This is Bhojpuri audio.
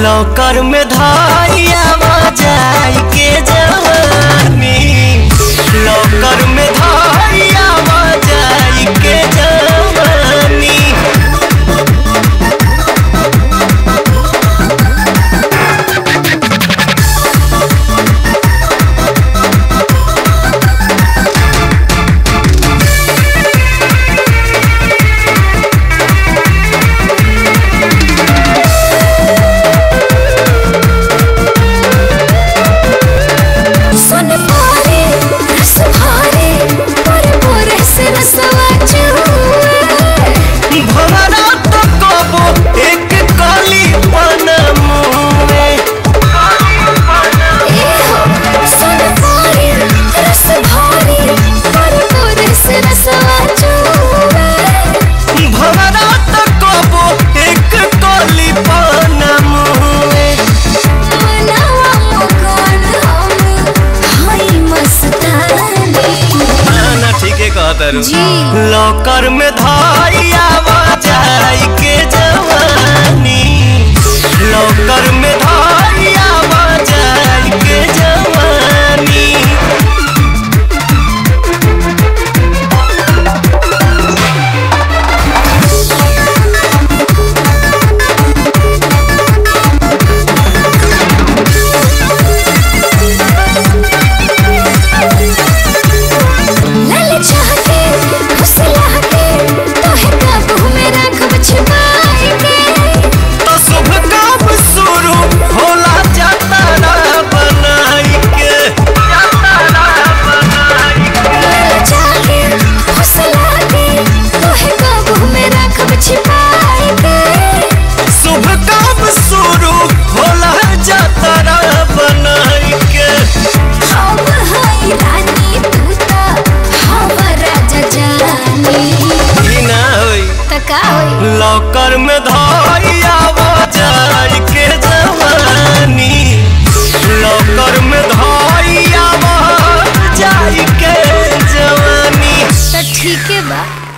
लौकर में धाइया जाई के जवानी लौकर में धाइया जाई के जवानी सुन पारे रस भारे पर मोरे से रसवा चुए भवरा तो कबो एक कली पनमुए ए हो सुन पारे रस भारे पर मोरे से रसवा चुए भवरा तो कबो एक कली पनमुए मनावा मुकान हम हाय मस्तानी ना ठीके कहत जी लौकर में धाइया जाई के जवानी लौकर में धाइया जाई के जवानी लल चाहके फुसला के तोहे काबू में रखब छिपाई के तो शुभ काम शुरू होला जतरा बनाई के जतरा बनाई लल चाहके फुसला के तोहे काबू में रखब छिपाई के शुभ काम शुरू होला जतरा बनाई के हम हई रानी तू ता हम राजा जानी ई ना होई त का होई लौकर में धाइया जाई के जवानी लौकर में धाइया जाई के जवानी त ठीके बा